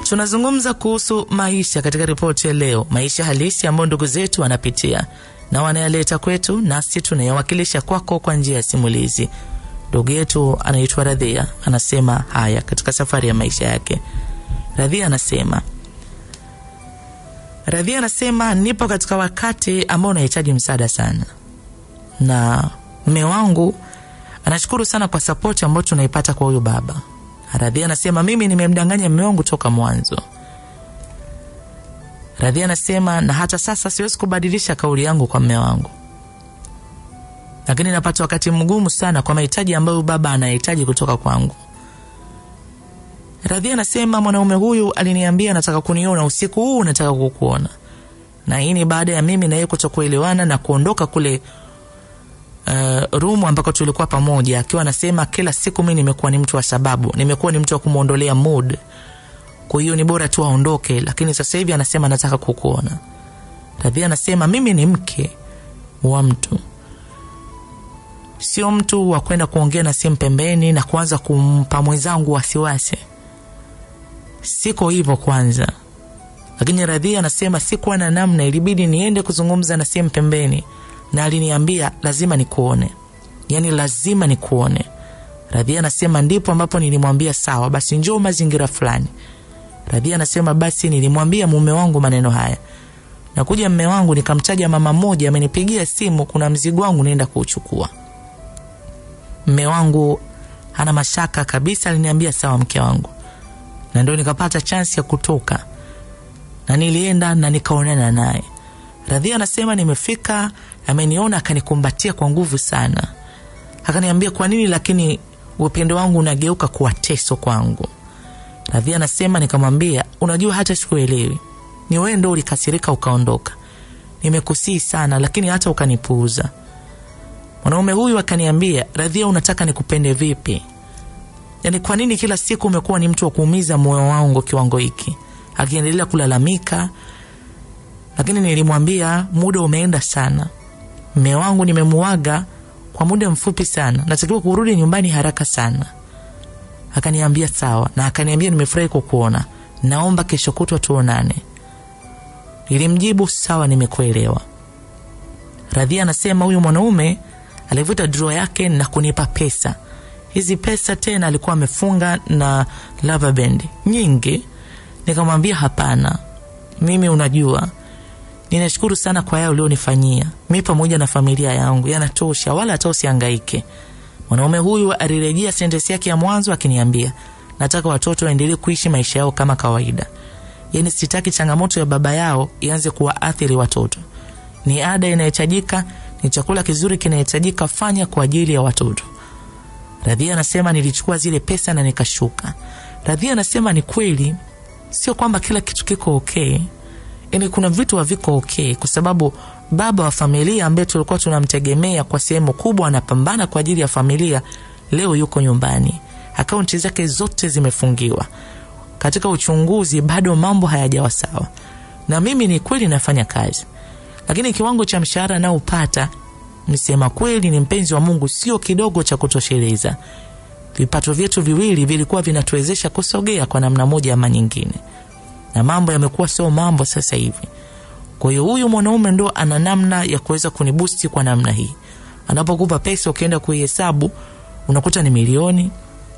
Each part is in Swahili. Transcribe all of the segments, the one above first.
Tunazungumza kuhusu maisha katika ripoti ya leo, maisha halisi ambayo ndugu zetu wanapitia na wanayaleta kwetu, nasi tunayawakilisha kwako kwa njia ya simulizi. Ndugu yetu anaitwa Radhia, anasema haya katika safari ya maisha yake. Radhia anasema Radhia anasema nipo katika wakati ambao unahitaji msaada sana, na mme wangu anashukuru sana kwa sapoti ambayo tunaipata kwa huyu baba. Radhia anasema mimi nimemdanganya mme wangu toka mwanzo. Radhia anasema na hata sasa siwezi kubadilisha kauli yangu kwa mme wangu, lakini napata wakati mgumu sana kwa mahitaji ambayo baba anahitaji kutoka kwangu. Radhia anasema mwanaume huyu aliniambia nataka kuniona usiku huu, nataka kukuona, na hii ni baada ya mimi na yeye kutokuelewana na kuondoka kule uh, rumu ambako tulikuwa pamoja, akiwa anasema kila siku mi nimekuwa ni mtu wa sababu, nimekuwa ni mtu wa kumwondolea mood, kwa hiyo ni bora tu aondoke, lakini sasa hivi anasema nataka kukuona. Radhia anasema mimi ni mke wa mtu, sio mtu wa kwenda kuongea na simu pembeni na kuanza kumpa mwenzangu wasiwasi. Siko hivyo kwanza, lakini Radhia anasema sikuwa na namna, ilibidi niende kuzungumza na simu pembeni, na aliniambia lazima nikuone, yaani lazima nikuone. Radhia anasema ndipo ambapo nilimwambia sawa, basi njoo mazingira fulani. Radhia anasema basi nilimwambia mume wangu maneno haya, nakuja mme wangu nikamtaja mama mmoja amenipigia simu, kuna mzigo wangu naenda kuuchukua. Mme wangu hana mashaka kabisa, aliniambia sawa, mke wangu, na ndio nikapata chansi ya kutoka na nilienda na nikaonana naye. Radhia anasema nimefika, ameniona akanikumbatia kwa nguvu sana, akaniambia kwa nini lakini upendo wangu unageuka kuwa teso kwangu. Radhia anasema nikamwambia, unajua hata sikuelewi, ni wewe ndo ulikasirika ukaondoka, nimekusii sana, lakini hata ukanipuuza. Mwanaume huyu akaniambia, Radhia, unataka nikupende vipi? Yaani, kwa nini kila siku umekuwa ni mtu wa kuumiza moyo wangu kiwango hiki? Akiendelea kulalamika, lakini nilimwambia muda umeenda sana, mme wangu nimemuaga kwa muda mfupi sana, natakiwa kurudi nyumbani haraka sana. Akaniambia sawa, na akaniambia nimefurahi kukuona, naomba kesho kutwa tuonane. Nilimjibu sawa, nimekuelewa. Radhia anasema huyu mwanaume alivuta draw yake na kunipa pesa. Hizi pesa tena alikuwa amefunga na lava band nyingi. Nikamwambia hapana, mimi unajua, ninashukuru sana kwa yale ulionifanyia mi pamoja na familia yangu, yanatosha, wala hata usihangaike. Mwanaume huyu alirejea sentensi yake ya mwanzo akiniambia, nataka watoto waendelee kuishi maisha yao kama kawaida, yaani sitaki changamoto ya baba yao ianze kuwaathiri watoto. Ni ada inahitajika, ni chakula kizuri kinahitajika, fanya kwa ajili ya watoto. Radhia anasema nilichukua zile pesa na nikashuka. Radhia anasema ni kweli, sio kwamba kila kitu kiko okay, yaani kuna vitu haviko okay, kwa sababu baba wa familia ambaye tulikuwa tunamtegemea kwa sehemu kubwa anapambana kwa ajili ya familia, leo yuko nyumbani, akaunti zake zote zimefungiwa. Katika uchunguzi bado mambo hayajawa sawa, na mimi ni kweli nafanya kazi, lakini kiwango cha mshahara naopata nisema kweli, ni mpenzi wa Mungu, sio kidogo cha kutosheleza. Vipato vyetu viwili vilikuwa vinatuwezesha kusogea kwa namna moja ama nyingine, na mambo yamekuwa sio mambo sasa hivi. Kwa hiyo huyu mwanaume ndo ana namna ya kuweza kunibusti kwa namna hii. Anapokupa pesa ukienda kuihesabu unakuta ni milioni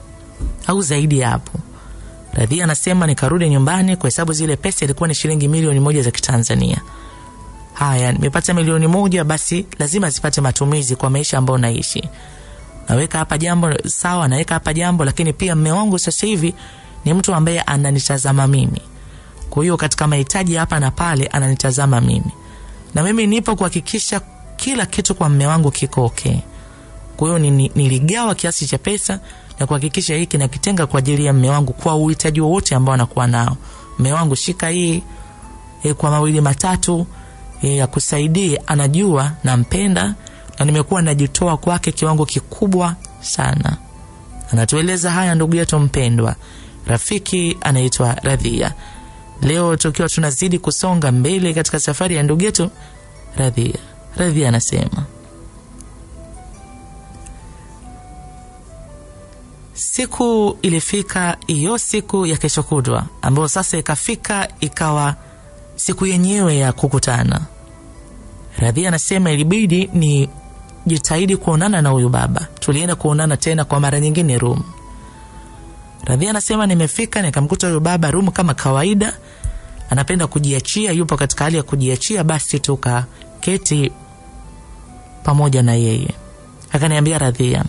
au zaidi ya hapo. Radhia anasema nikarudi nyumbani kuhesabu zile pesa, ilikuwa ni shilingi milioni moja za Kitanzania. Haya, nimepata milioni moja, basi lazima zipate matumizi kwa maisha ambayo naishi. Naweka hapa jambo sawa, naweka hapa jambo, lakini pia mme wangu sasa hivi ni mtu ambaye ananitazama mimi kwa hiyo katika mahitaji hapa na pale ananitazama mimi, na mimi nipo kuhakikisha kila kitu kwa mme wangu kiko okay. Kwa hiyo niligawa kiasi cha pesa na kuhakikisha hiki nakitenga kwa ajili ya mme wangu kwa uhitaji wowote ambao anakuwa nao. Mme wangu, shika hii e, kwa mawili matatu e, akusaidie. Anajua nampenda na nimekuwa najitoa kwake kiwango kikubwa sana. Anatueleza haya ndugu yetu mpendwa, rafiki anaitwa Radhia. Leo tukiwa tunazidi kusonga mbele katika safari ya ndugu yetu Radhia. Radhia anasema siku ilifika hiyo siku ya kesho kutwa ambayo sasa ikafika ikawa siku yenyewe ya kukutana radhia anasema ilibidi ni jitahidi kuonana na huyu baba tulienda kuonana tena kwa mara nyingine rum radhia anasema nimefika nikamkuta huyu baba rum kama kawaida anapenda kujiachia yupo katika hali ya kujiachia basi tukaketi pamoja na yeye akaniambia radhia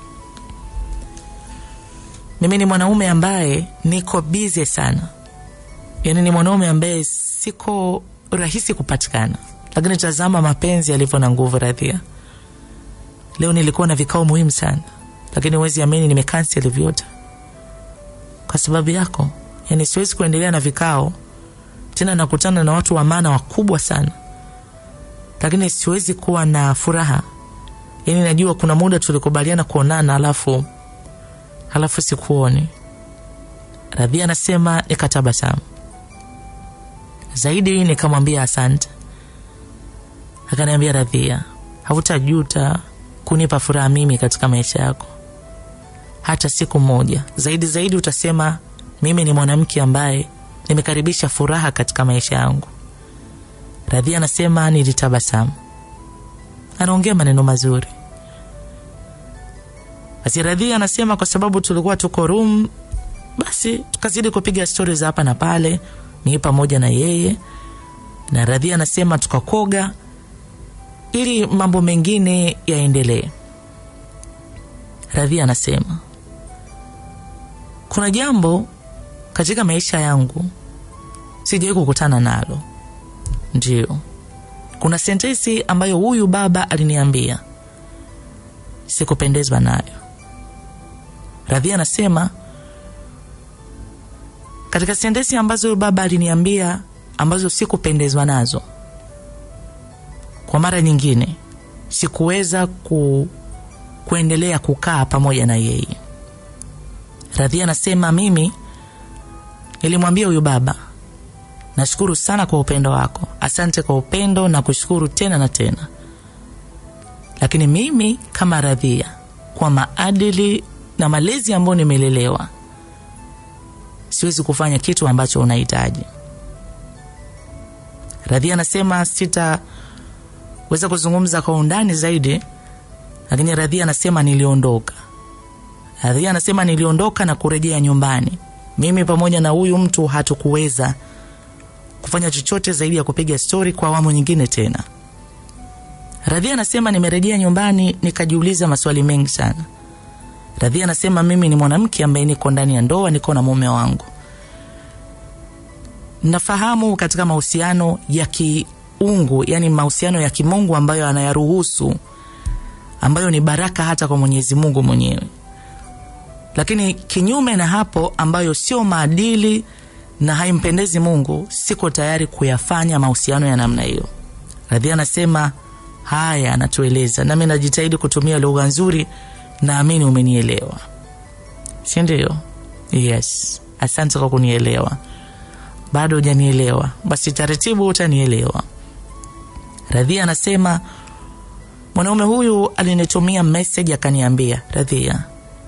mimi ni mwanaume ambaye niko bize sana yaani ni mwanaume ambaye siko rahisi kupatikana lakini tazama mapenzi yalivyo na nguvu radhia leo nilikuwa na vikao muhimu sana lakini huwezi amini nimekanseli vyote kwa sababu yako yaani siwezi kuendelea na vikao tena nakutana na watu wa maana wakubwa sana lakini siwezi kuwa na furaha yaani najua kuna muda tulikubaliana kuonana alafu halafu sikuoni radhia anasema nikatabasamu zaidi nikamwambia asante akaniambia radhia hautajuta kunipa furaha mimi katika maisha yako hata siku moja zaidi zaidi utasema mimi ni mwanamke ambaye nimekaribisha furaha katika maisha yangu radhia anasema nilitabasamu anaongea maneno mazuri basi radhia anasema kwa sababu tulikuwa tuko room basi tukazidi kupiga stori za hapa na pale mii pamoja na yeye na radhia anasema tukakoga ili mambo mengine yaendelee radhia anasema kuna jambo katika maisha yangu sijawai kukutana nalo ndio kuna sentensi ambayo huyu baba aliniambia sikupendezwa nayo radhia anasema katika sentensi ambazo huyu baba aliniambia ambazo sikupendezwa nazo kwa mara nyingine sikuweza ku, kuendelea kukaa pamoja na yeye radhia anasema mimi nilimwambia huyu baba nashukuru sana kwa upendo wako asante kwa upendo na kushukuru tena na tena lakini mimi kama radhia kwa maadili na malezi ambayo nimelelewa siwezi kufanya kitu ambacho unahitaji radhia anasema sitaweza kuzungumza kwa undani zaidi lakini radhia anasema niliondoka radhia anasema niliondoka na kurejea nyumbani mimi pamoja na huyu mtu hatukuweza kufanya chochote zaidi ya kupiga stori kwa awamu nyingine tena radhia anasema nimerejea nyumbani nikajiuliza maswali mengi sana radhia anasema mimi ni mwanamke ambaye niko ndani ya ndoa niko na mume wangu nafahamu katika mahusiano ya kiungu yani mahusiano ya kimungu ambayo anayaruhusu ambayo ni baraka hata kwa mwenyezi mungu mwenyewe lakini kinyume na hapo ambayo sio maadili na haimpendezi mungu siko tayari kuyafanya mahusiano ya namna hiyo radhia anasema haya anatueleza nami najitahidi kutumia lugha nzuri naamini umenielewa si ndio yes asante kwa kunielewa bado hujanielewa basi taratibu utanielewa radhia anasema mwanaume huyu alinitumia meseji akaniambia radhia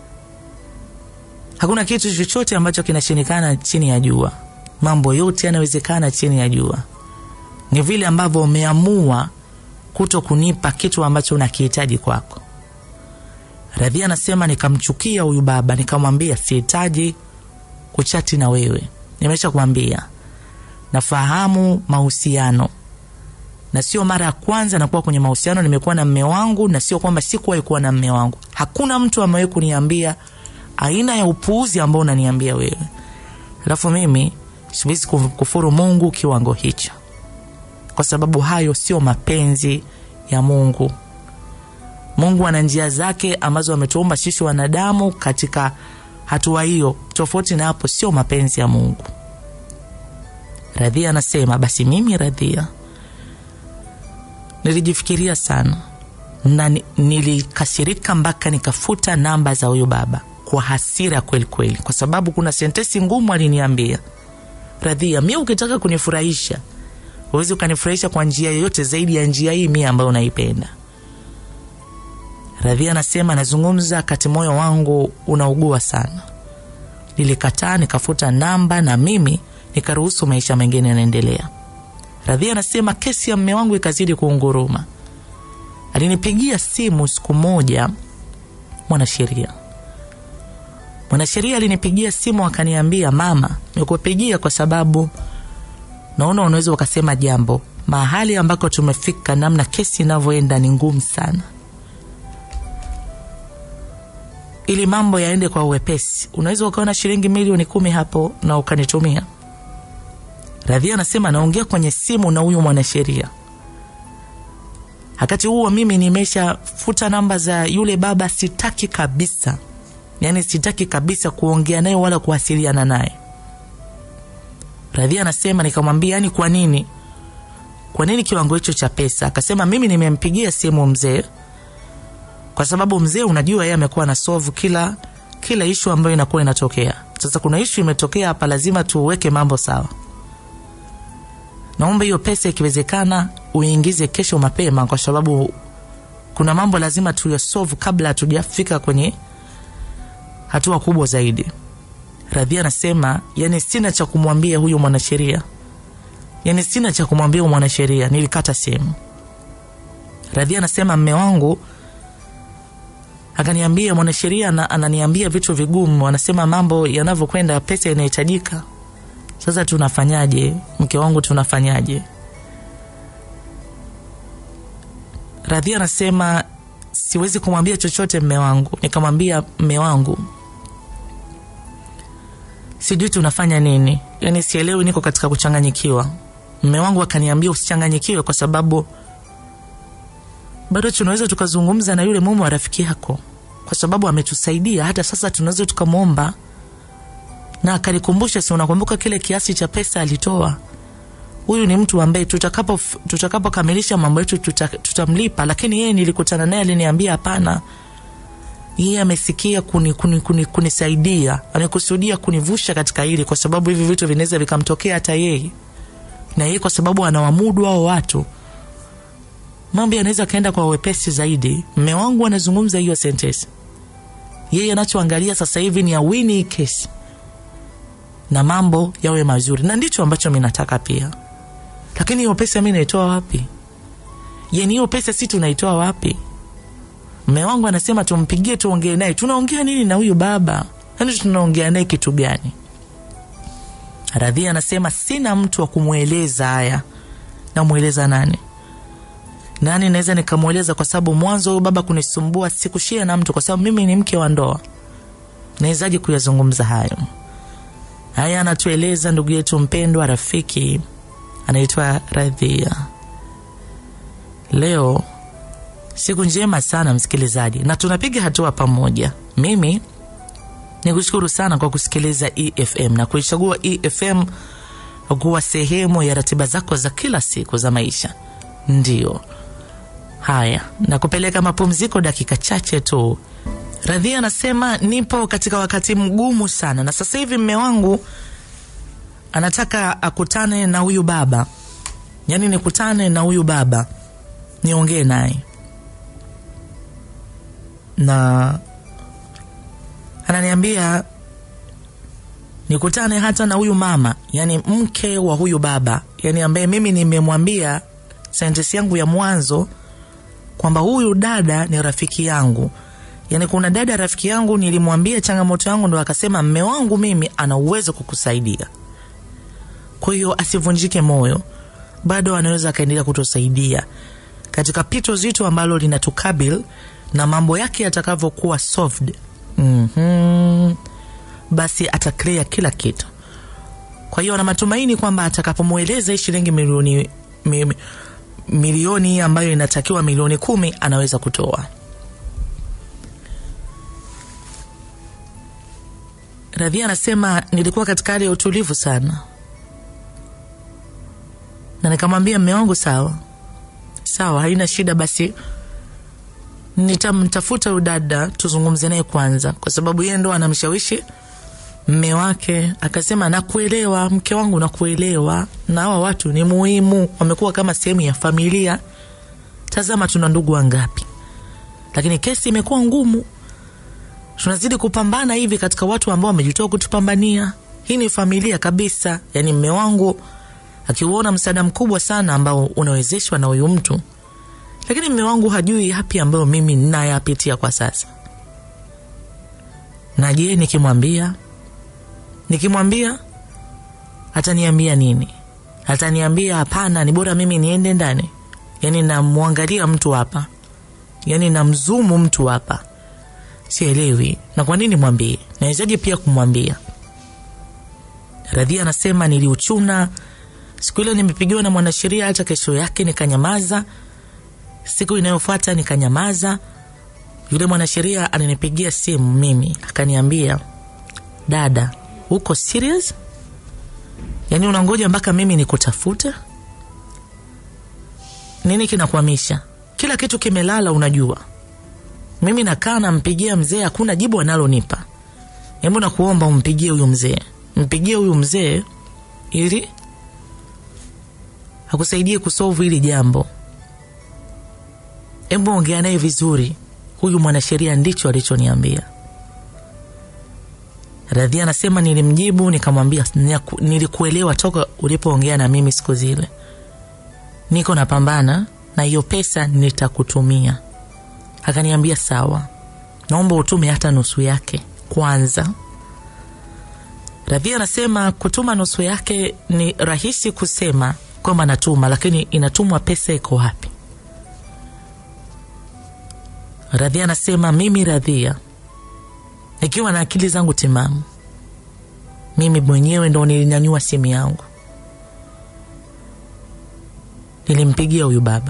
hakuna kitu chochote ambacho kinashindikana chini ya jua mambo yote yanawezekana chini ya jua ni vile ambavyo umeamua kuto kunipa kitu ambacho unakihitaji kwako radhia anasema nikamchukia huyu baba nikamwambia sihitaji kuchati na wewe nimesha kuambia nafahamu mahusiano na sio mara ya kwanza nakuwa kwenye mahusiano nimekuwa na mme wangu na sio kwamba sikuwahi kuwa na mme wangu hakuna mtu amewahi kuniambia aina ya upuuzi ambao unaniambia wewe alafu mimi siwezi kufuru mungu kiwango hicho kwa sababu hayo sio mapenzi ya mungu mungu ana njia zake ambazo ametuumba sisi wanadamu katika hatua hiyo tofauti na hapo sio mapenzi ya mungu radhia anasema basi mimi radhia nilijifikiria sana na nilikasirika mpaka nikafuta namba za huyu baba kwa hasira kweli kweli kwa sababu kuna sentesi ngumu aliniambia radhia mi ukitaka kunifurahisha huwezi ukanifurahisha kwa njia yoyote zaidi ya njia hii mia ambayo unaipenda Radhia anasema nazungumza kati moyo wangu unaugua sana. Nilikataa, nikafuta namba na mimi nikaruhusu maisha mengine yanaendelea. Radhia anasema kesi ya mme wangu ikazidi kuunguruma. Alinipigia simu siku moja mwanasheria mwanasheria alinipigia simu akaniambia, mama, nikupigia kwa sababu naona unaweza ukasema jambo. Mahali ambako tumefika, namna kesi inavyoenda ni ngumu sana. Ili mambo yaende kwa uwepesi, unaweza ukaona shilingi milioni kumi hapo na ukanitumia. Radhia anasema naongea kwenye simu na huyu mwanasheria wakati huo mimi nimeshafuta namba za yule baba, sitaki kabisa yaani sitaki kabisa kuongea naye wala kuwasiliana naye. Radhia anasema nikamwambia, yani kwa nini, kwa nini kiwango hicho cha pesa? Akasema mimi nimempigia simu mzee kwa sababu mzee, unajua yeye amekuwa na solve kila kila ishu ambayo inakuwa inatokea. Sasa kuna ishu imetokea hapa, lazima tuweke mambo sawa. Naomba hiyo pesa ikiwezekana uingize kesho mapema, kwa sababu kuna mambo lazima tuyasolve kabla hatujafika kwenye hatua kubwa zaidi. Radhia anasema yani, sina cha kumwambia huyu mwanasheria, yani sina cha kumwambia huyu mwanasheria, nilikata simu. Radhia anasema mme wangu akaniambia, mwanasheria ananiambia vitu vigumu, anasema mambo yanavyokwenda, pesa inahitajika. Sasa tunafanyaje? Mke wangu tunafanyaje? Radhia anasema siwezi kumwambia chochote mme wangu. Nikamwambia mme wangu, sijui tunafanya nini, yani sielewi, niko katika kuchanganyikiwa. Mme wangu akaniambia usichanganyikiwe, kwa sababu bado tunaweza tukazungumza na yule mume wa rafiki yako, kwa sababu ametusaidia. Hata sasa tunaweza tukamwomba. Na akanikumbusha, si unakumbuka kile kiasi cha pesa alitoa huyu ni mtu ambaye tutakapo tutakapokamilisha mambo yetu tuta, tutamlipa. Lakini yeye nilikutana naye aliniambia hapana, yeye amesikia kuni, kuni, kuni, kunisaidia, amekusudia kunivusha katika hili, kwa sababu hivi vitu vinaweza vikamtokea hata yeye, na yeye kwa sababu anawamudu hao watu, mambo yanaweza kaenda kwa wepesi zaidi. Mme wangu anazungumza hiyo sentence, yeye anachoangalia sasa hivi ni awini kesi na mambo yawe mazuri, na ndicho ambacho mi nataka pia lakini hiyo pesa mi naitoa wapi? Yani hiyo pesa si tunaitoa wapi? Mme wangu anasema tumpigie, tuongee naye. Tunaongea nini na huyu baba? Yani tunaongea naye kitu gani? Radhia anasema sina mtu wa kumweleza haya. Namweleza nani? Nani naweza nikamweleza? Kwa sababu mwanzo huyu baba kunisumbua, sikushia na mtu, kwa sababu mimi ni mke wa ndoa. Nawezaje kuyazungumza hayo? Haya anatueleza ndugu yetu mpendwa, rafiki anaitwa Radhia. Leo siku njema sana msikilizaji, na tunapiga hatua pamoja. Mimi nikushukuru sana kwa kusikiliza EFM na kuichagua EFM kuwa sehemu ya ratiba zako za kila siku za maisha. Ndio haya, na kupeleka mapumziko dakika chache tu. Radhia anasema nipo katika wakati mgumu sana, na sasa hivi mme wangu anataka akutane na huyu baba, yaani nikutane na huyu baba niongee naye, na ananiambia nikutane hata na huyu mama, yaani mke wa huyu baba, yaani ambaye mimi nimemwambia sentensi yangu ya mwanzo kwamba huyu dada ni rafiki yangu. Yaani kuna dada rafiki yangu nilimwambia changamoto yangu, ndo akasema mme wangu mimi ana uwezo kukusaidia kwa hiyo asivunjike moyo, bado anaweza akaendelea kutusaidia katika pito zito ambalo linatukabili na mambo yake yatakavyokuwa solved. mm -hmm. Basi ataclear kila kitu. Kwa hiyo ana matumaini kwamba atakapomweleza hii shilingi milioni mi, milioni ambayo inatakiwa milioni kumi anaweza kutoa. Radhia anasema nilikuwa katika hali ya utulivu sana na nikamwambia mme wangu sawa sawa, haina shida, basi nitamtafuta huyu dada tuzungumze naye kwanza, kwa sababu yeye ndo anamshawishi mme wake. Akasema nakuelewa mke wangu, nakuelewa, na hawa watu ni muhimu, wamekuwa kama sehemu ya familia. Tazama tuna ndugu wangapi, lakini kesi imekuwa ngumu. Tunazidi kupambana hivi katika watu ambao wamejitoa kutupambania. Hii ni familia kabisa, yaani mme wangu akiuona msaada mkubwa sana ambao unawezeshwa na huyu mtu, lakini mme wangu hajui yapi ambayo mimi ninayapitia kwa sasa. Na je, nikimwambia nikimwambia ataniambia nini? Ataniambia hapana, ni bora mimi niende ndani. Yani namwangalia mtu hapa, yani namzumu mtu hapa, sielewi. Na kwa nini mwambie? Nawezaje pia kumwambia? Radhia anasema niliuchuna siku ile, nimepigiwa na mwanasheria, hata kesho yake nikanyamaza. Siku inayofuata nikanyamaza. Yule mwanasheria alinipigia simu mimi, akaniambia dada, uko serious? Yaani unangoja mpaka mimi nikutafute? Nini kinakwamisha? Kila kitu kimelala, unajua. Mimi nakaa nampigia mzee, hakuna jibu analonipa. Hebu nakuomba umpigie huyu mzee, mpigie huyu mzee ili akusaidie kusolve hili jambo. Hebu ongea naye vizuri. Huyu mwanasheria ndicho alichoniambia. Radhia anasema nilimjibu, nikamwambia nilikuelewa toka ulipoongea na mimi siku zile, niko napambana na hiyo pesa nitakutumia. Akaniambia sawa, naomba utume hata nusu yake kwanza. Radhia anasema kutuma nusu yake ni rahisi kusema kwamba natuma, lakini inatumwa pesa iko wapi? Radhia anasema mimi Radhia nikiwa na akili zangu timamu, mimi mwenyewe ndo nilinyanyua simu yangu, nilimpigia huyu baba.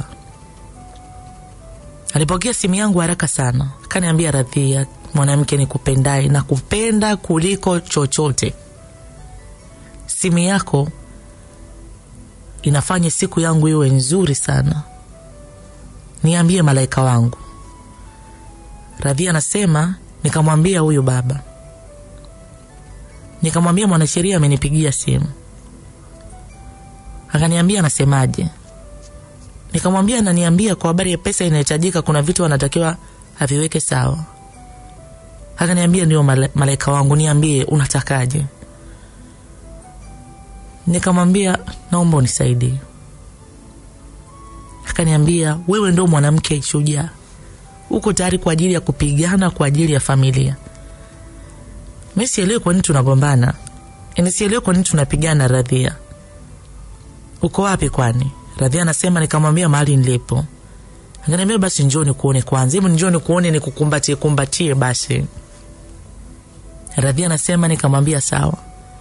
Alipokea simu yangu haraka sana, akaniambia, Radhia, mwanamke nikupendaye na kupenda kuliko chochote, simu yako inafanya siku yangu iwe nzuri sana, niambie malaika wangu. Radhia anasema nikamwambia huyu baba, nikamwambia mwanasheria amenipigia simu, akaniambia anasemaje? Nikamwambia ananiambia kwa habari ya pesa inahitajika, kuna vitu anatakiwa aviweke sawa. Akaniambia ndio malaika wangu, niambie unatakaje? Nikamwambia naomba unisaidie. Akaniambia wewe ndo mwanamke shujaa uko tayari kwa ajili ya kupigana kwa ajili ya familia. Mi sielewi kwa nini tunagombana, ni sielewi kwa nini tunapigana. Radhia, uko wapi kwani? Radhia anasema nikamwambia mahali nilipo. Akaniambia basi njoo nikuone kwanza, hebu njoo nikuone, nikukumbatie kumbatie basi. Radhia anasema nikamwambia sawa,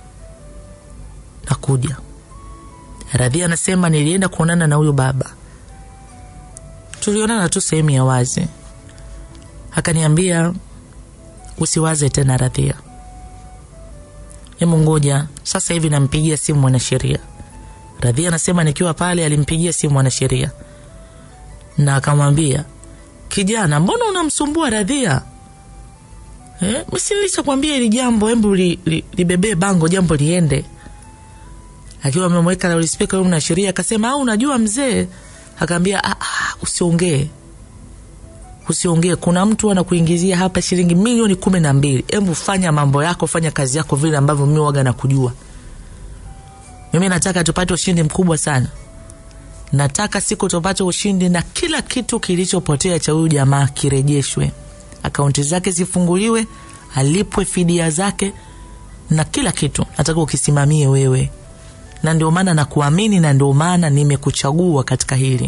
nakuja. Radhia anasema nilienda kuonana na huyu baba, tulionana tu sehemu ya wazi akaniambia usiwaze tena Radhia, hebu ngoja sasa hivi nampigia simu mwanasheria. Radhia anasema nikiwa pale alimpigia simu mwanasheria na akamwambia, kijana, mbona unamsumbua Radhia? Eh, msilisha kwambia hili jambo, hebu li, li, libebee bango, jambo liende. Akiwa amemweka loudspeaker huyu mwanasheria akasema, au unajua mzee, akaambia ah, ah, usiongee usiongee, kuna mtu anakuingizia hapa shilingi milioni kumi na mbili. Hebu fanya mambo yako, fanya kazi yako vile ambavyo mi waga nakujua. Mimi nataka tupate ushindi mkubwa sana, nataka siku tupate ushindi na kila kitu kilichopotea cha huyu jamaa kirejeshwe, akaunti zake zifunguliwe, alipwe fidia zake na kila kitu. Nataka ukisimamie wewe, na ndio maana nakuamini, na ndio maana nimekuchagua katika hili.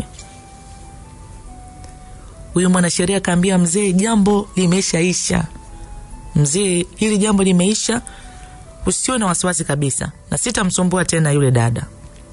Huyu mwanasheria akaambia mzee, jambo limeshaisha mzee, hili jambo limeisha, usiwe na wasiwasi kabisa, na sitamsumbua tena yule dada.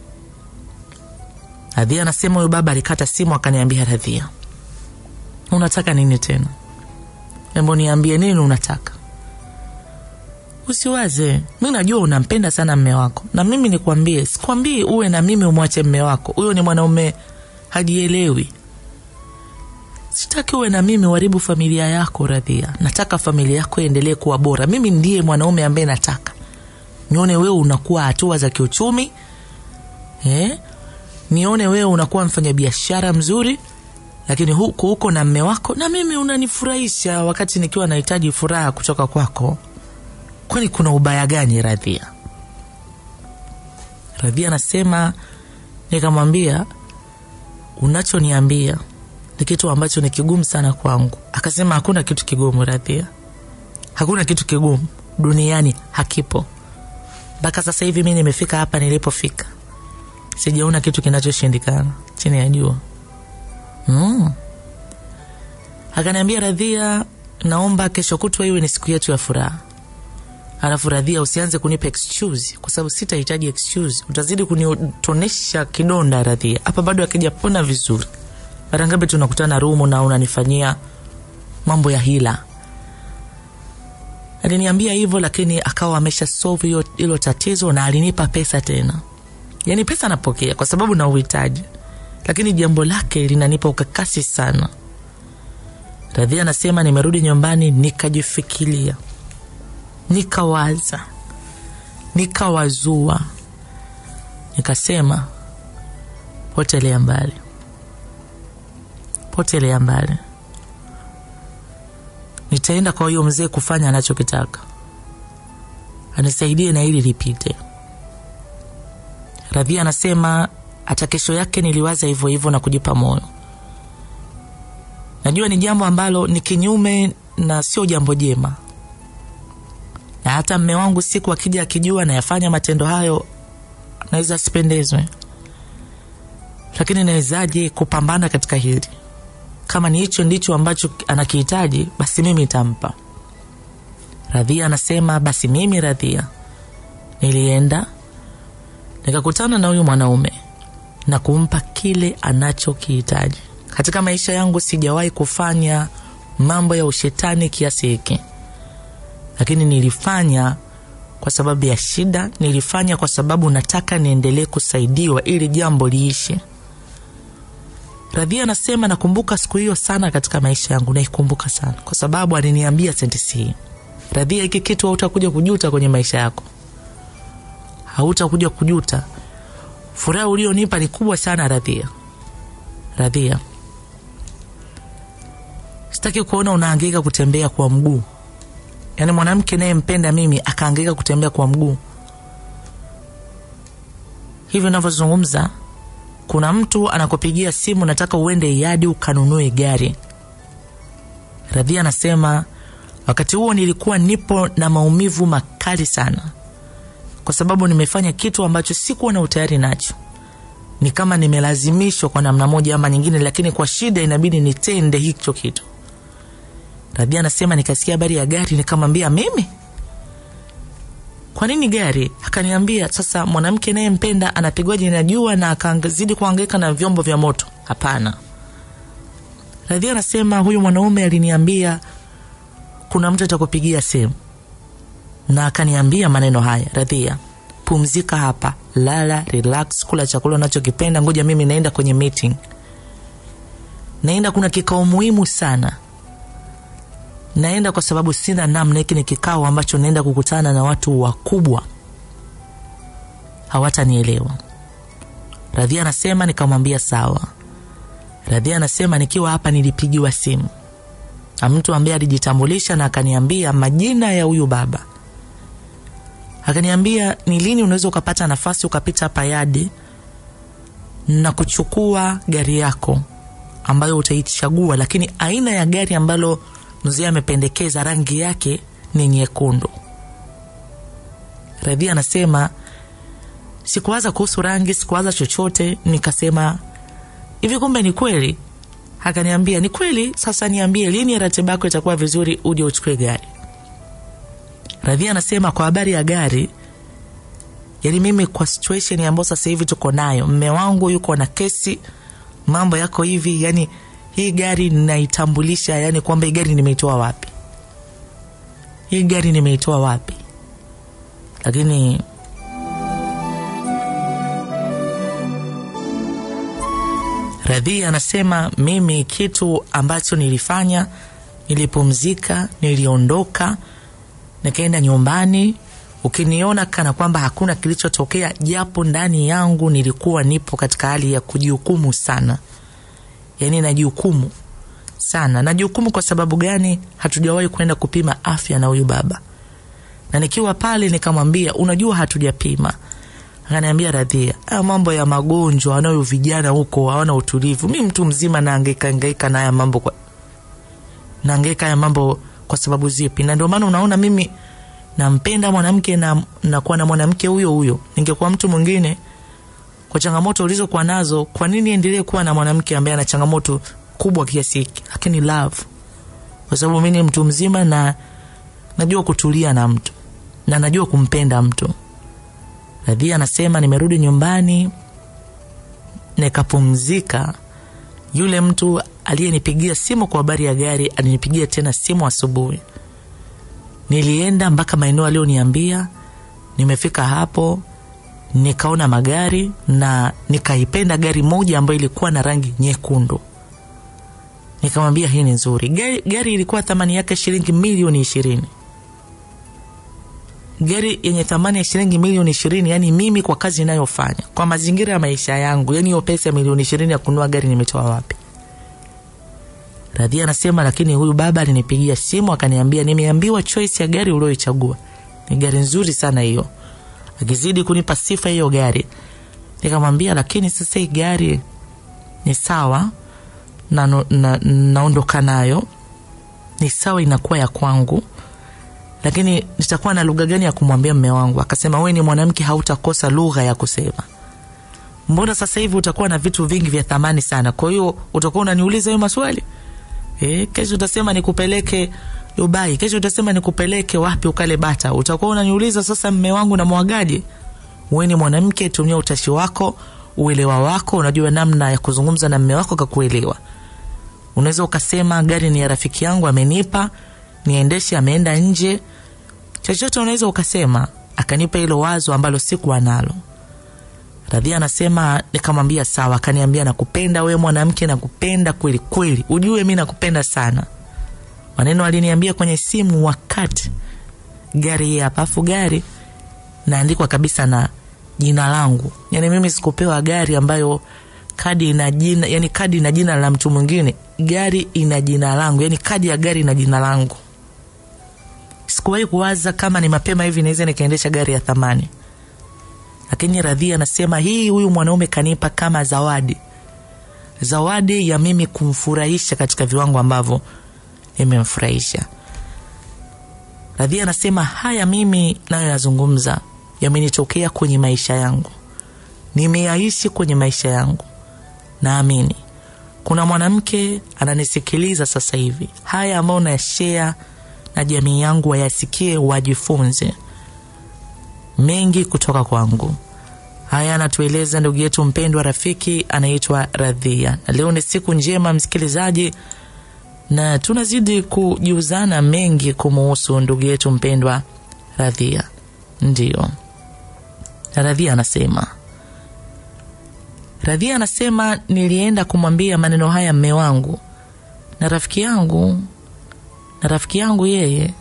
Radhia anasema huyu baba alikata simu akaniambia, Radhia, unataka nini tena? Embo niambie nini unataka. Usiwaze, mi najua unampenda sana mme wako, na mimi nikwambie, sikwambii uwe na mimi umwache mme wako. Huyo ni mwanaume hajielewi. Sitaki uwe na mimi uharibu familia yako Radhia. Nataka familia yako iendelee kuwa bora. Mimi ndiye mwanaume ambaye nataka nione wewe unakuwa hatua za kiuchumi eh? Nione wewe unakuwa mfanyabiashara mzuri lakini huku huko na mme wako na mimi unanifurahisha wakati nikiwa nahitaji furaha kutoka kwako kwani kuna ubaya gani radhia radhia anasema nikamwambia unachoniambia ni kitu ambacho ni kigumu sana kwangu akasema hakuna kitu kigumu radhia hakuna kitu kigumu duniani hakipo mpaka sasa hivi mi nimefika hapa nilipofika sijaona kitu kinachoshindikana chini ya jua mm. akaniambia radhia naomba kesho kutwa iwe ni siku yetu ya furaha alafu radhia usianze kunipa excuse kwa sababu sitahitaji excuse utazidi kunitonesha kidonda radhia hapa bado akijapona vizuri mara ngapi tunakutana rumu na unanifanyia mambo ya hila aliniambia hivyo lakini akawa amesha solve hiyo hilo tatizo na alinipa pesa tena yaani pesa napokea kwa sababu na uhitaji lakini jambo lake linanipa ukakasi sana radhia anasema nimerudi nyumbani nikajifikiria nikawaza nikawazua nikasema potelea mbali potelea mbali nitaenda kwa huyo mzee kufanya anachokitaka anisaidie na hili lipite radhia anasema hata kesho yake niliwaza hivyo hivyo na kujipa moyo najua ni jambo ambalo ni kinyume na sio jambo jema na hata mme wangu siku akija akijua nayafanya matendo hayo naweza asipendezwe lakini nawezaje kupambana katika hili kama ni hicho ndicho ambacho anakihitaji basi mimi nitampa radhia anasema basi mimi radhia nilienda nikakutana na huyu mwanaume na kumpa kile anachokihitaji katika maisha yangu sijawahi kufanya mambo ya ushetani kiasi hiki lakini nilifanya kwa sababu ya shida nilifanya kwa sababu nataka niendelee kusaidiwa ili jambo liishe radhia anasema nakumbuka siku hiyo sana katika maisha yangu naikumbuka sana kwa sababu aliniambia sentensi hii radhia hiki kitu hautakuja kujuta kwenye maisha yako hautakuja kujuta furaha ulionipa ni kubwa sana radhia radhia sitaki kuona unaangaika kutembea kwa mguu yaani mwanamke nayempenda mimi akaangaika kutembea kwa mguu hivyo navyozungumza kuna mtu anakupigia simu nataka uende yadi ukanunue gari radhia anasema wakati huo nilikuwa nipo na maumivu makali sana kwa sababu nimefanya kitu ambacho sikuwa na utayari nacho ni kama nimelazimishwa kwa namna moja ama nyingine lakini kwa shida inabidi nitende hicho kitu radhia anasema nikasikia habari ya gari nikamwambia mimi kwa nini gari akaniambia sasa mwanamke nayempenda anapigwaje na jua na akazidi kuangaika na vyombo vya moto hapana radhia anasema huyu mwanaume aliniambia kuna mtu atakupigia simu na akaniambia maneno haya radhia pumzika hapa lala relax kula chakula unachokipenda ngoja mimi naenda kwenye meeting naenda kuna kikao muhimu sana naenda kwa sababu sina namna hiki ni kikao ambacho naenda kukutana na watu wakubwa hawatanielewa radhia anasema nikamwambia sawa radhia anasema nikiwa hapa nilipigiwa simu na mtu ambaye alijitambulisha na akaniambia majina ya huyu baba akaniambia ni lini unaweza ukapata nafasi ukapita hapa yadi na kuchukua gari yako ambayo utaichagua lakini aina ya gari ambalo mzee amependekeza rangi yake ni nyekundu radhia anasema sikuwaza kuhusu rangi sikuwaza chochote nikasema hivi kumbe ni kweli akaniambia ni kweli sasa niambie lini ratiba yako itakuwa vizuri uje uchukue gari radhia anasema kwa habari ya gari yani mimi kwa situation ambayo sasa hivi tuko nayo mme wangu yuko na kesi mambo yako hivi yani hii gari naitambulisha yani kwamba hii gari nimeitoa wapi hii gari nimeitoa wapi lakini radhia anasema mimi kitu ambacho nilifanya nilipumzika niliondoka nikaenda nyumbani ukiniona kana kwamba hakuna kilichotokea japo ndani yangu nilikuwa nipo katika hali ya kujihukumu sana yaani najihukumu sana. Najihukumu kwa sababu gani? Hatujawahi kwenda kupima afya na huyu baba, na nikiwa pale nikamwambia, unajua hatujapima. Akaniambia, Radhia, haya mambo ya magonjwa wanayo vijana huko hawana utulivu. Mi mtu mzima naangaika angaika na haya mambo kwa naangaika haya mambo kwa sababu zipi? Na ndio maana unaona mimi nampenda mwanamke na nakuwa na mwanamke huyo huyo. Ningekuwa mtu mwingine kwa changamoto ulizokuwa nazo, kwa nini endelee kuwa na mwanamke ambaye ana changamoto kubwa kiasi hiki? Lakini love, kwa sababu mimi ni mtu mzima na najua kutulia na mtu na najua kumpenda mtu. Radhia anasema nimerudi nyumbani nikapumzika. Yule mtu aliyenipigia simu kwa habari ya gari alinipigia tena simu asubuhi. Nilienda mpaka maeneo aliyoniambia. Nimefika hapo nikaona magari na nikaipenda gari moja ambayo ilikuwa na rangi nyekundu. Nikamwambia hii ni nzuri. Gari, gari ilikuwa thamani yake shilingi milioni ishirini. Gari yenye thamani ya shilingi milioni ishirini, yani mimi kwa kazi inayofanya kwa mazingira ya maisha yangu, yani hiyo pesa ya milioni ishirini ya kununua gari nimetoa wapi? Radhia anasema lakini huyu baba alinipigia simu akaniambia, nimeambiwa choice ya gari ulioichagua ni gari nzuri sana hiyo, akizidi kunipa sifa hiyo gari. Nikamwambia lakini sasa hii gari ni sawa na, na, naondoka nayo ni sawa, inakuwa ya kwangu, lakini nitakuwa na lugha gani ya kumwambia mme wangu? Akasema wewe ni mwanamke, hautakosa lugha ya kusema. Mbona sasa hivi utakuwa na vitu vingi vya thamani sana, kwa hiyo utakuwa unaniuliza hiyo maswali eh? Kesho utasema nikupeleke Dubai, kesho utasema nikupeleke wapi ukale bata, utakuwa unaniuliza sasa, mme wangu na mwagaje? Wewe ni mwanamke, tumia utashi wako, uelewa wako, unajua namna ya kuzungumza na mme wako kakuelewa. Unaweza ukasema gari ni ya rafiki yangu amenipa niendeshe, ameenda nje, chochote unaweza ukasema. Akanipa hilo wazo ambalo sikuwa nalo. Radhia anasema nikamwambia sawa, akaniambia nakupenda wewe mwanamke, nakupenda kweli kweli, ujue mi nakupenda sana. Maneno aliniambia kwenye simu wakati gari hii hapa, afu gari naandikwa kabisa na jina langu. Yani mimi sikupewa gari ambayo kadi ina jina, yani kadi ina jina la mtu mwingine, gari ina jina langu, yani kadi ya gari ina jina langu. Sikuwahi kuwaza kama ni mapema hivi naweza nikaendesha gari ya thamani, lakini Radhia anasema hii huyu mwanaume kanipa kama zawadi, zawadi ya mimi kumfurahisha katika viwango ambavyo imemfurahisha. Radhia anasema haya mimi nayo yazungumza yamenitokea kwenye maisha yangu, nimeyaishi kwenye maisha yangu. Naamini kuna mwanamke ananisikiliza sasa hivi, haya ambayo nashea na jamii yangu wayasikie, wajifunze mengi kutoka kwangu. Haya anatueleza ndugu yetu mpendwa, rafiki anaitwa Radhia, na leo ni siku njema msikilizaji na tunazidi kujiuzana mengi kumuhusu ndugu yetu mpendwa Radhia. Ndiyo, Radhia anasema Radhia anasema nilienda kumwambia maneno haya mme wangu na rafiki yangu, na rafiki yangu yeye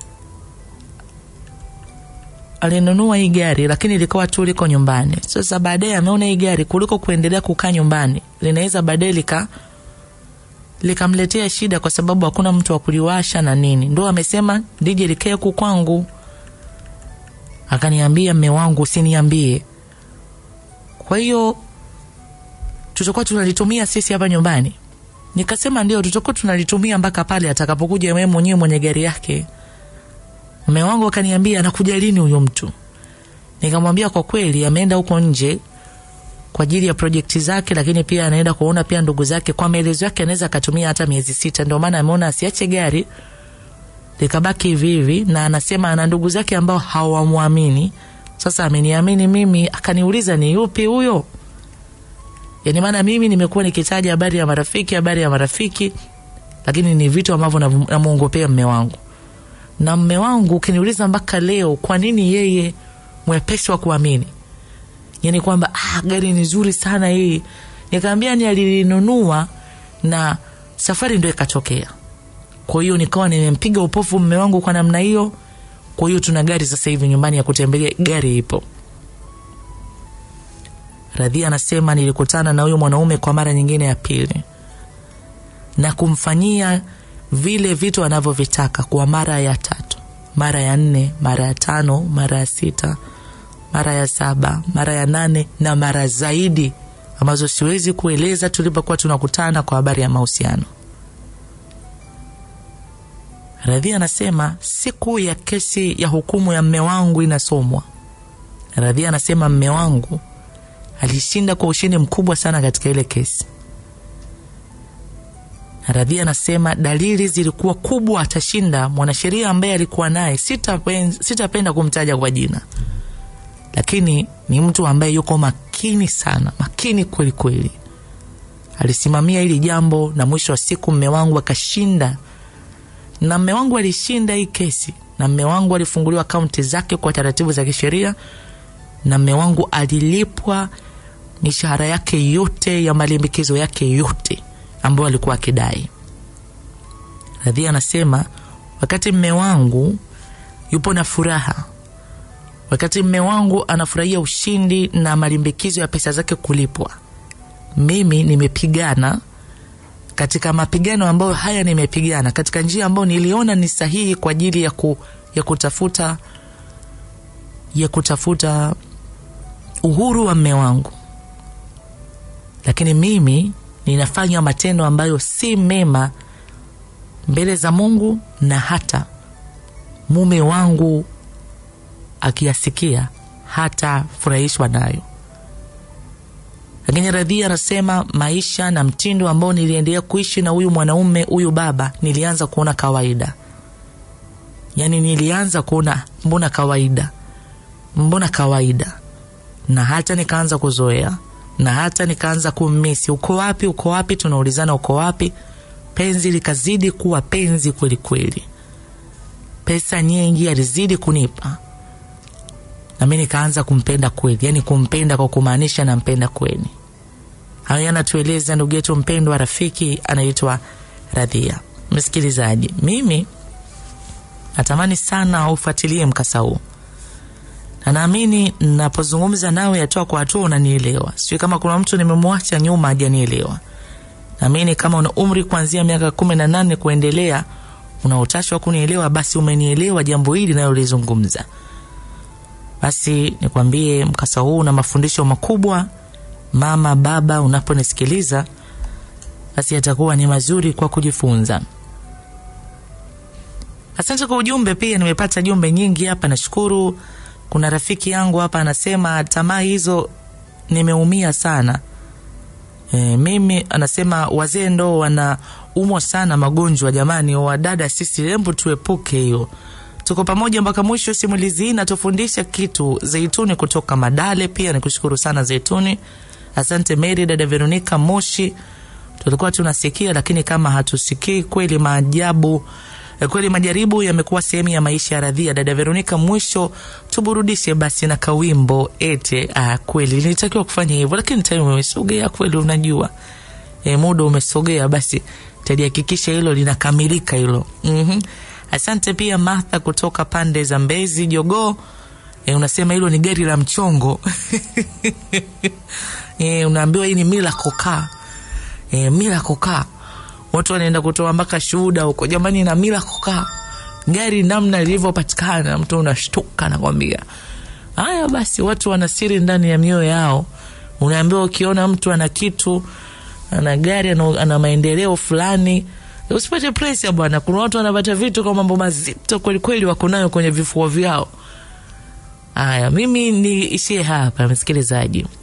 alinunua hii gari, lakini likawa tu liko nyumbani. Sasa baadaye ameona hii gari kuliko kuendelea kukaa nyumbani linaweza baadaye lika likamletea shida kwa sababu hakuna mtu wa kuliwasha na nini, ndo amesema lije likae huku kwangu. Akaniambia mme wangu, usiniambie. Kwa hiyo tutakuwa tunalitumia sisi hapa nyumbani. Nikasema ndio, tutakuwa tunalitumia mpaka pale atakapokuja wewe mwenyewe mwenye gari yake. Mme wangu akaniambia, anakuja lini huyo mtu? Nikamwambia kwa kweli ameenda huko nje kwa ajili ya projekti zake, lakini pia anaenda kuona pia ndugu zake. Kwa maelezo yake anaweza akatumia hata miezi sita, ndio maana ameona asiache gari likabaki hivi hivi, na anasema ana ndugu zake ambao hawamwamini. Sasa ameniamini mimi, akaniuliza ni yupi huyo? Yani maana mimi nimekuwa nikitaja habari ya marafiki, habari ya marafiki, lakini ni vitu ambavyo namuongopea mme wangu na mme wangu ukiniuliza mpaka leo, kwa nini yeye mwepesi wa kuamini yani kwamba ah, gari ni nzuri sana hii. Nikaambia ni alilinunua na safari ndo ikatokea. Kwa hiyo nikawa nimempiga upofu mme wangu kwa namna hiyo. Kwa hiyo tuna gari sasa hivi nyumbani ya kutembelea, gari ipo. Radhia anasema nilikutana na huyo mwanaume kwa mara nyingine ya pili. na kumfanyia vile vitu anavyovitaka kwa mara ya tatu, mara ya nne, mara ya tano, mara ya sita, mara ya saba, mara ya nane na mara zaidi ambazo siwezi kueleza tulipokuwa tunakutana kwa habari ya mahusiano. Radhia anasema siku ya kesi ya hukumu ya mme wangu inasomwa, Radhia anasema mme wangu alishinda kwa ushindi mkubwa sana katika ile kesi. Radhia anasema dalili zilikuwa kubwa atashinda. Mwanasheria ambaye alikuwa naye, sitapenda sita kumtaja kwa jina, lakini ni mtu ambaye yuko makini sana, makini kweli kweli. Alisimamia hili jambo na mwisho wa siku mme wangu akashinda, na mme wangu alishinda hii kesi, na mme wangu alifunguliwa akaunti zake kwa taratibu za kisheria, na mme wangu alilipwa mishahara yake yote ya malimbikizo yake yote ambayo alikuwa akidai. Radhia anasema wakati mme wangu yupo na furaha, wakati mme wangu anafurahia ushindi na malimbikizo ya pesa zake kulipwa, mimi nimepigana katika mapigano ambayo haya nimepigana katika njia ambayo niliona ni sahihi kwa ajili ya, ku, ya kutafuta ya kutafuta uhuru wa mme wangu, lakini mimi ninafanya matendo ambayo si mema mbele za Mungu na hata mume wangu akiyasikia hata furahishwa nayo. Lakini Radhia anasema maisha na mtindo ambao niliendelea kuishi na huyu mwanaume huyu baba, nilianza kuona kawaida, yaani nilianza kuona mbona kawaida, mbona kawaida, na hata nikaanza kuzoea na hata nikaanza kummisi. Uko wapi? Uko wapi? Tunaulizana uko wapi? Penzi likazidi kuwa penzi kweli kweli, pesa nyingi alizidi kunipa, nami nikaanza kumpenda kweli, yani kumpenda kwa kumaanisha nampenda kweli. Hayo yanatueleza ndugu yetu mpendwa, rafiki anaitwa Radhia. Msikilizaji, mimi natamani sana ufuatilie mkasa huu na naamini napozungumza nawe hatua kwa hatua unanielewa. Sijui kama kuna mtu nimemwacha nyuma hajanielewa. Naamini kama una umri kuanzia miaka kumi na nane kuendelea, una utashi wa kunielewa, basi umenielewa jambo hili nalolizungumza. Basi nikwambie, mkasa huu una mafundisho makubwa. Mama, baba, unaponisikiliza, basi yatakuwa ni mazuri kwa kujifunza. Asante kwa ujumbe. Pia nimepata jumbe nyingi hapa, nashukuru. Kuna rafiki yangu hapa anasema tamaa hizo nimeumia sana. E, mimi anasema wazee ndo wanaumwa sana magonjwa jamani, wadada sisi, hebu tuepuke hiyo. Tuko pamoja mpaka mwisho. Simulizi hii natufundisha kitu. Zeituni kutoka Madale, pia nikushukuru sana Zeituni. Asante Mary, dada Veronica Moshi, tulikuwa tunasikia lakini kama hatusikii kweli. Maajabu kweli, majaribu yamekuwa sehemu ya maisha ya Radhia. Dada Veronica, mwisho tuburudishe basi na kawimbo ete. Ah, kweli nilitakiwa kufanya hivyo, lakini time umesogea kweli, unajua e, muda umesogea, basi talihakikisha hilo linakamilika hilo. mm-hmm. Asante pia Martha kutoka pande za Mbezi Jogoo. E, unasema hilo ni gari la mchongo e, unaambiwa hii ni mila kokaa e, mila kokaa watu wanaenda kutoa mpaka shuhuda huko jamani, na mila kokaa gari namna lilivyopatikana, mtu unashtuka, nakwambia. Haya basi, watu wana siri ndani ya mioyo yao. Unaambiwa ukiona mtu ana kitu, ana gari, ana, ana maendeleo fulani, usipate presha bwana. Kuna watu wanapata vitu kwa mambo mazito kwelikweli, wako nayo kwenye vifua vyao. Haya, mimi niishie hapa, msikilizaji.